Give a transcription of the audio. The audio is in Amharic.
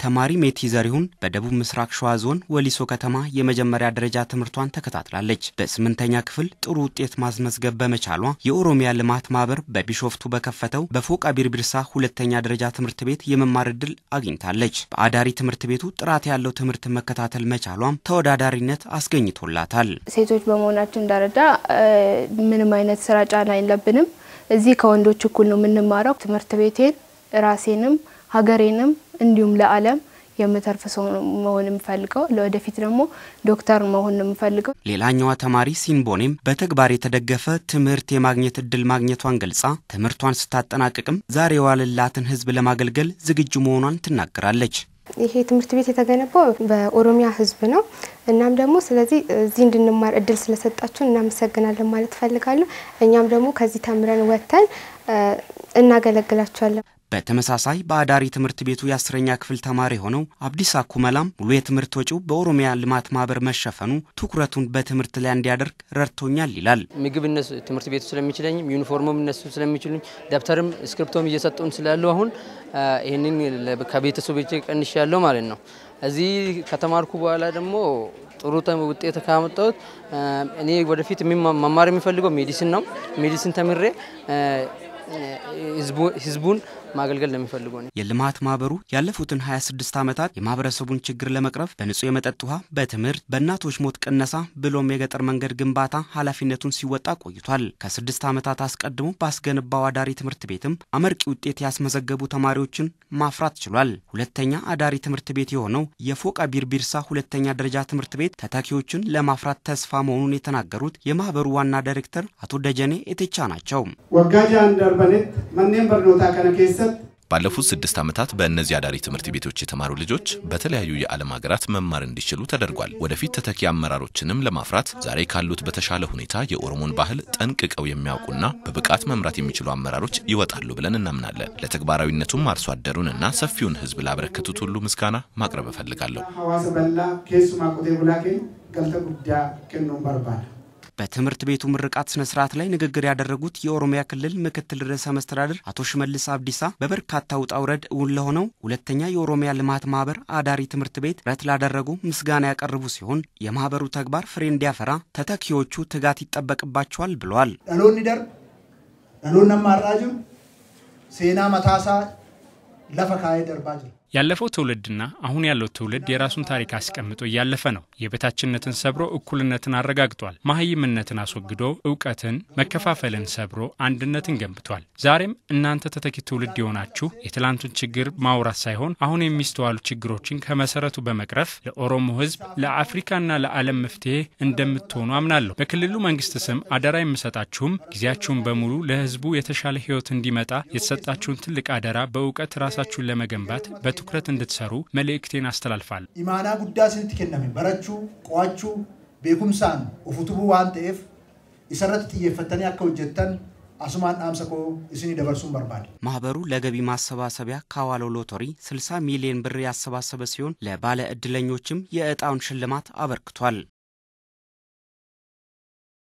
ተማሪ ሜቲ ዘሪሁን በደቡብ ምስራቅ ሸዋ ዞን ወሊሶ ከተማ የመጀመሪያ ደረጃ ትምህርቷን ተከታትላለች። በስምንተኛ ክፍል ጥሩ ውጤት ማስመዝገብ በመቻሏ የኦሮሚያ ልማት ማህበር በቢሾፍቱ በከፈተው በፎቃ ቢርቢርሳ ሁለተኛ ደረጃ ትምህርት ቤት የመማር እድል አግኝታለች። በአዳሪ ትምህርት ቤቱ ጥራት ያለው ትምህርት መከታተል መቻሏም ተወዳዳሪነት አስገኝቶላታል። ሴቶች በመሆናችን ደረጃ ምንም አይነት ስራ ጫና የለብንም። እዚህ ከወንዶች እኩል ነው የምንማረው። ትምህርት ቤቴን ራሴንም ሀገሬንም እንዲሁም ለዓለም የምተርፍ ሰው መሆን የምፈልገው ለወደፊት ደግሞ ዶክተር መሆን ነው የምፈልገው። ሌላኛዋ ተማሪ ሲንቦኔም በተግባር የተደገፈ ትምህርት የማግኘት እድል ማግኘቷን ገልጻ ትምህርቷን ስታጠናቅቅም ዛሬ የዋለላትን ሕዝብ ለማገልገል ዝግጁ መሆኗን ትናገራለች። ይሄ ትምህርት ቤት የተገነባው በኦሮሚያ ሕዝብ ነው። እናም ደግሞ ስለዚህ እዚህ እንድንማር እድል ስለሰጣችሁን እናመሰግናለን ማለት እፈልጋለሁ። እኛም ደግሞ ከዚህ ተምረን ወጥተን እናገለግላቸዋለን። በተመሳሳይ በአዳሪ ትምህርት ቤቱ የአስረኛ ክፍል ተማሪ የሆነው አብዲሳ ኩመላም ሙሉ የትምህርት ወጪው በኦሮሚያ ልማት ማህበር መሸፈኑ ትኩረቱን በትምህርት ላይ እንዲያደርግ ረድቶኛል ይላል። ምግብ እነሱ ትምህርት ቤቱ ስለሚችለኝም ዩኒፎርምም እነሱ ስለሚችሉኝ ደብተርም እስክሪፕቶም እየሰጡን ስላሉ አሁን ይህንን ከቤተሰቦቼ ቀንሽ ያለው ማለት ነው። እዚህ ከተማርኩ በኋላ ደግሞ ጥሩ ውጤት ካመጣሁት እኔ ወደፊት መማር የሚፈልገው ሜዲሲን ነው። ሜዲሲን ተምሬ ህዝቡን ማገልገል ለሚፈልጉ ነው። የልማት ማህበሩ ያለፉትን 26 ዓመታት የማህበረሰቡን ችግር ለመቅረፍ በንጹህ የመጠጥ ውሃ፣ በትምህርት፣ በእናቶች ሞት ቅነሳ ብሎም የገጠር መንገድ ግንባታ ኃላፊነቱን ሲወጣ ቆይቷል። ከስድስት ዓመታት አስቀድሞ ባስገነባው አዳሪ ትምህርት ቤትም አመርቂ ውጤት ያስመዘገቡ ተማሪዎችን ማፍራት ችሏል። ሁለተኛ አዳሪ ትምህርት ቤት የሆነው የፎቃ ቢርቢርሳ ሁለተኛ ደረጃ ትምህርት ቤት ተተኪዎችን ለማፍራት ተስፋ መሆኑን የተናገሩት የማህበሩ ዋና ዳይሬክተር አቶ ደጀኔ ኤቴቻ ናቸው። ወጋጃን ደርበኔት መኔን በርኖታ ከነ ኬሰት ባለፉት ስድስት ዓመታት በእነዚህ አዳሪ ትምህርት ቤቶች የተማሩ ልጆች በተለያዩ የዓለም ሀገራት መማር እንዲችሉ ተደርጓል። ወደፊት ተተኪ አመራሮችንም ለማፍራት ዛሬ ካሉት በተሻለ ሁኔታ የኦሮሞን ባህል ጠንቅቀው የሚያውቁና በብቃት መምራት የሚችሉ አመራሮች ይወጣሉ ብለን እናምናለን። ለተግባራዊነቱም አርሶ አደሩንና ሰፊውን ሕዝብ ላበረከቱት ሁሉ ምስጋና ማቅረብ እፈልጋለሁ። ሐዋሰ በላ ኬሱማ ቆቴ ቡላኬ ገልተ ጉዳ ኬኖን በርባል በትምህርት ቤቱ ምርቃት ስነ ስርዓት ላይ ንግግር ያደረጉት የኦሮሚያ ክልል ምክትል ርዕሰ መስተዳድር አቶ ሽመልስ አብዲሳ በበርካታ ውጣ ውረድ እውን ለሆነው ሁለተኛ የኦሮሚያ ልማት ማህበር አዳሪ ትምህርት ቤት ጥረት ላደረጉ ምስጋና ያቀረቡ ሲሆን የማህበሩ ተግባር ፍሬ እንዲያፈራ ተተኪዎቹ ትጋት ይጠበቅባቸዋል ብለዋል። dhaloonni darbe dhaloonni amma har'aa jiru seenaa mataasaa lafa kaa'ee darbaa jira. ያለፈው ትውልድና አሁን ያለው ትውልድ የራሱን ታሪክ አስቀምጦ እያለፈ ነው። የበታችነትን ሰብሮ እኩልነትን አረጋግጧል። መሀይምነትን አስወግዶ እውቀትን፣ መከፋፈልን ሰብሮ አንድነትን ገንብቷል። ዛሬም እናንተ ተተኪ ትውልድ የሆናችሁ የትላንቱን ችግር ማውራት ሳይሆን አሁን የሚስተዋሉ ችግሮችን ከመሰረቱ በመቅረፍ ለኦሮሞ ሕዝብ ለአፍሪካና ለዓለም መፍትሄ እንደምትሆኑ አምናለሁ። በክልሉ መንግስት ስም አደራ የምሰጣችሁም ጊዜያችሁን በሙሉ ለሕዝቡ የተሻለ ህይወት እንዲመጣ የተሰጣችሁን ትልቅ አደራ በእውቀት ራሳችሁን ለመገንባት ትኩረት እንድትሰሩ መልእክቴን አስተላልፋል። ኢማና ጉዳ ስንት ከነሜ በረቹ ቆዋቹ ቤኩምሳን ኡፉቱቡ ዋን ተኤፍ ኢሰረት ጥየፈተኔ አከ ሆጀተን አሱማን ዳምሰኮ እስኒ ደበርሱን በርባል ማህበሩ ለገቢ ማሰባሰቢያ ካዋለው ሎተሪ 60 ሚሊዮን ብር ያሰባሰበ ሲሆን ለባለ ዕድለኞችም የዕጣውን ሽልማት አበርክቷል።